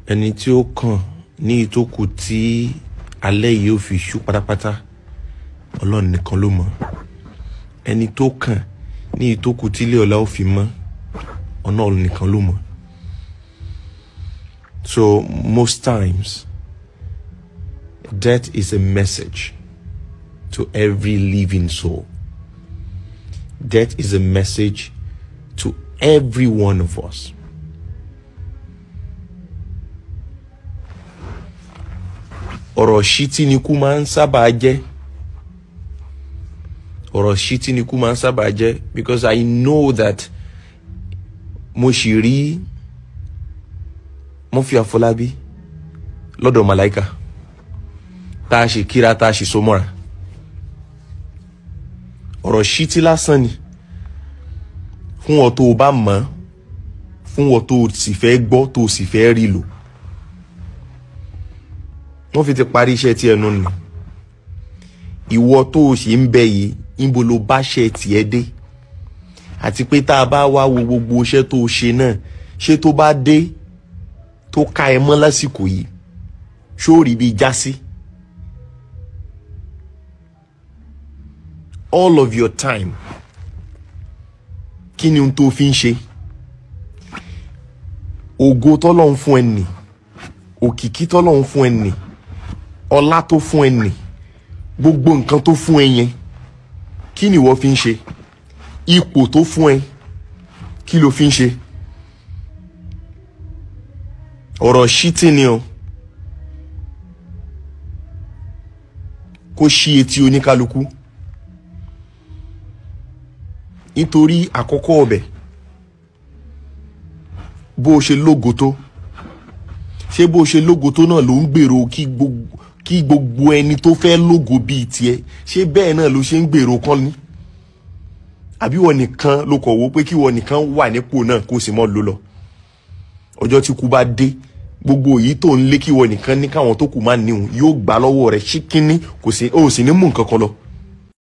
ẹni tí ó kàn ní ìtókù tí alẹ́ yìí ó fi ṣú pátápátá ọlọ́run nìkan ló mọ̀ ẹni tó kàn ní ìtókù tí ilé ọ̀la ó fi mọ́ ọlọ́run nìkan ló mọ̀ so most times death is a message to every living soul death is a message to every one of us. ọ̀rọ̀ ṣítí ni kú máa ń sábà jẹ́ ọ̀rọ̀ ṣítí ni kú máa ń sábà jẹ́ because I know that mo sì rí Murphy Afọlábí lọ́dọ̀ màláìka tá a ṣe kíra tá a ṣe so mọ́ra ọ̀rọ̀ ṣítí lásán ni fún ọ tó o bá mọ̀ fún ọ tó o sì fẹ́ gbọ́ tó o sì fẹ́ rí lò wọ́n fi ti parí iṣẹ́ tí ẹnu nì ìwọ tó o sì ń bẹ yìí níbo ló bá ṣe tiẹ̀ dé àti pé tá a bá wá wo gbogbo iṣẹ́ tó o ṣe náà ṣé tó bá dé tó ká ẹ mọ́ lásìkò yìí ṣó rí bí já sí. all of your time kí ni ohun tó fi ń ṣe ògo tọ́lọ́run fún ẹ nì òkìkí tọ́lọ́run fún ẹ nì ọlá tó fún ẹ nì gbogbo nǹkan tó fún ẹ yẹn kí ni ìwọ fi ń ṣe ipò tó fún ẹ kí ló fi ń ṣe ọ̀rọ̀ ṣítì ni o kó ṣí etí oníkálukú nítorí àkọ́kọ́ ọbẹ̀ bó o ṣe lógo tó ṣé bó o ṣe lógo tó náà ló ń gbèrò kí gbogbo kí gbogbo ẹni tó fẹ́ lógo bíi tiẹ̀ ṣé bẹ́ẹ̀ náà ló ṣe ń gbèrò kán ní àbí wọ́n nìkan ló kọ̀ wó pé kí wọ́n nìkan wà nípò náà kó sì mọ́ ló lọ ọjọ́ tí kú bá dé gbogbo èyí tó ń lé kí wọ́n nìkan ní káwọn tó kù má níhun yóò gbà lọ́wọ́ rẹ̀ ṣíkínní kò sí ó sì ní mú nǹkan kan lọ